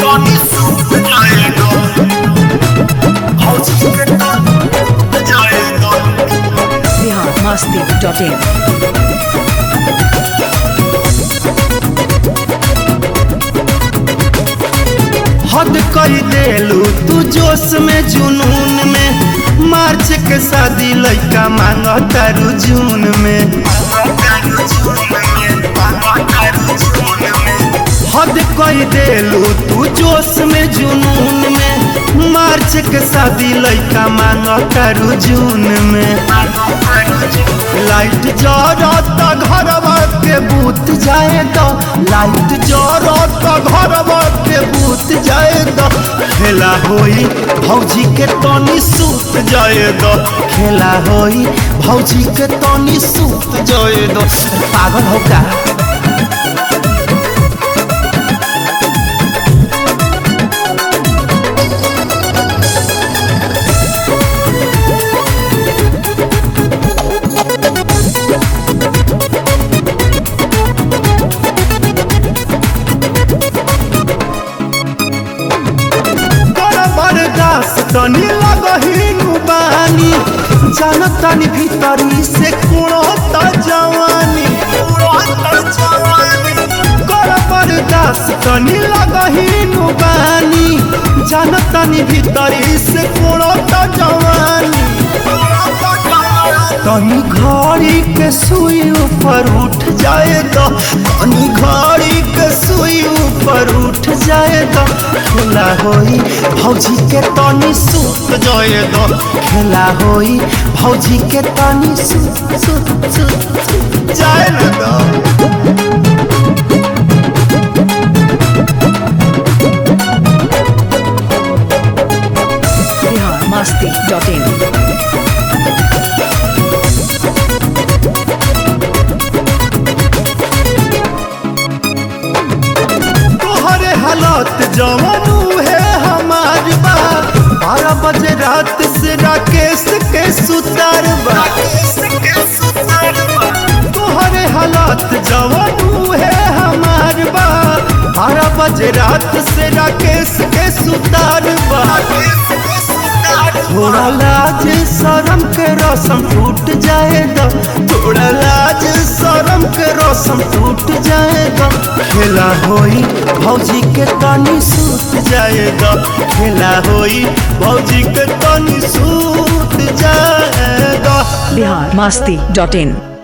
तनी सूत जाएगा भौजी के तनी जाएगा बिहार मस्ती डॉट इन हद कर देलू तू जोश में जुनून में मार्च के शादी लइका मांग तारू जून में हद कर देलू तू जोश में जुनून में मार्च के शादी लइका मांग तारू जून में लाइट जरत घरवा के बूत जाए तो लाइट जरत घरवा के बूत जाए तो खेला होई भौजी के तनी सूत जाए दो खेला होई भौजी के तनी सूत जाए दो पागल हो का तोरा बर्दाश्त तनी लगही बानी जान तनी भीतरी से कुड़त जवानी कर बर्दाश्त तनी लगही बानी जान तनी भीतरी से कुड़त जवानी तनी घड़ी के सुई ऊपर उठ जाए तो तनी घड़ी के सुई ऊपर उठ जाए तो खेला होई भौजी के तनी सूत जाए तो खेला होई भौजी के तनी सूत सूत सूत सूत जाए तो बिहार मस्ती डॉट इन तोहरे हालत जवानू है हमार बा बारह बजे रात से राकेश के सुतार बा तोहरे हालत जवानू है हमार बा बारह बजे रात से राकेश के सुतार बा थोड़ा लाज शरम के रसम टूट जाएगा थोड़ा लाज शरम के रसम टूट जाएगा खेला होई भौजी के तनी सूत जाएगा खेला होई भौजी के तनी सूत जाएगा बिहार मस्ती डॉट इन